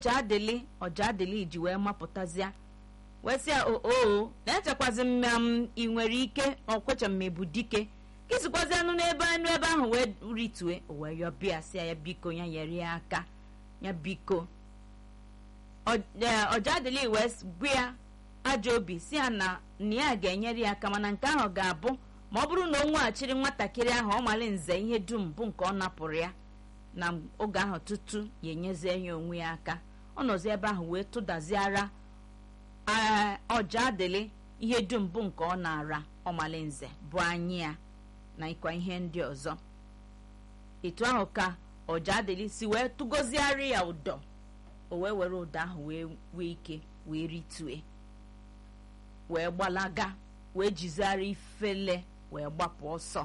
ọjadịlị ọjadịlị ji wee mapụtazịa wee sị ya oo na-echekwazi mma m ị nwere ike ọkwecha mmebu dike kịsikwazi anụ n'ebe anụ ebe ahụ wee ritue o wee yọ bịa sị ya biko ya nyere ya aka ya biko ọjadịlị wee gwa ya ajọ obi si ya na na ya ga-enyere ya aka mana nke ahụ ga-abụ ma ọ bụrụ na o nweghachiri nwatakịrị ahụ ọ mali nze ihe dum bụ nke ọ napụrụ ya na oge ahụ tutu ya enyezie ya onwe ya aka ọ nọzi ebe ahụ wee tụdaziara ọja adịlị ihe dum bụ nke ọ na-ara ọmalinze bụ anyị ya na ịkwa ihe ndị ọzọ etu ahụ ka ọja adịlị si wee tụgozigharị ya ụdọ o wee were ụdọ ahụ wee wee ike wee ritue wee gbalaga wee jizigharị ifele wee gbapụ ọsọ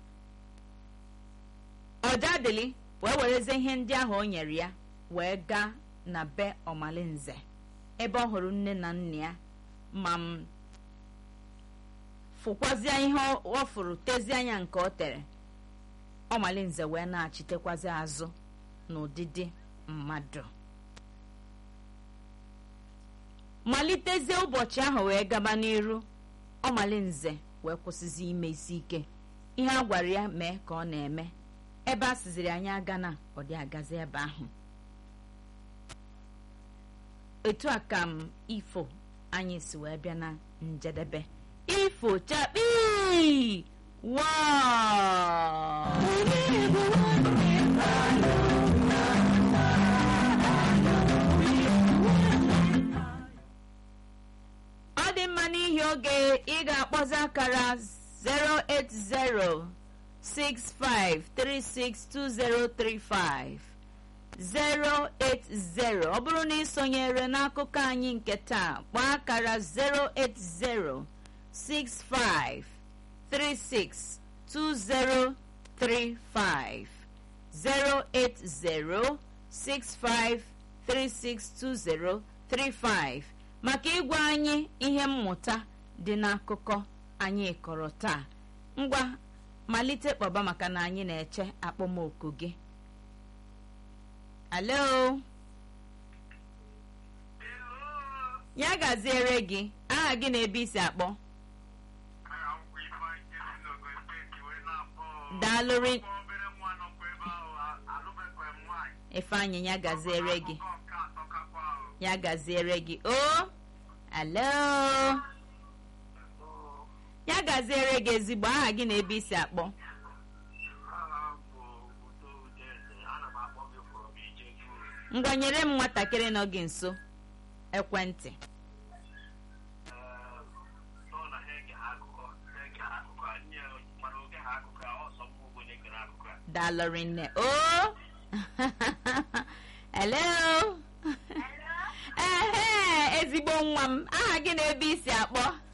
ọja adịlị wee werezie ihe ndị ahụ o nyere ya wee gaa na be ọmalinze ebe ọ hụrụ nne na nna ya ma m fụkwazịa ihe ọ fụrụ tezie anya nke ọ tere ọmalinze wee na-achitekwazi azụ n'ụdịdị mmadụ malitezie ụbọchị ahụ wee gaba n'iru ọmalinze wee kwụsịzi ime isi ike ihe a gwara ya mee ka ọ na-eme ebe a siziri anyị aga na ọ dị agazi ebe ahụ etu a ka m ifo anyị si wee bịa na njedebe ifo chakpi ọ dị mma n'ihi oge ị ga-akpọzi akara 08065362035 080 ọ bụrụ na ị sonyere n'akụkọ anyị nke taa kpọọ akara 08065362035 08065362035 maka ịgwa anyị ihe mmụta dị n'akụkọ anyị kọrọ taa ngwa malite kpọba maka na anyị na-eche akpọmoku gị alo ya gaziere gị aha gị na-ebe isi akpọ daalụrị ifeanyị ya gaziere gị ya gaziere gị o alo ya gaziere gị ezigbo aha gị na-ebe isi akpọ ngwa nyere m nwatakịrị nọ gị nso ekwentị dalụrị nne o hello ehe ezigbo nwa m aha gị na-ebe isi akpọ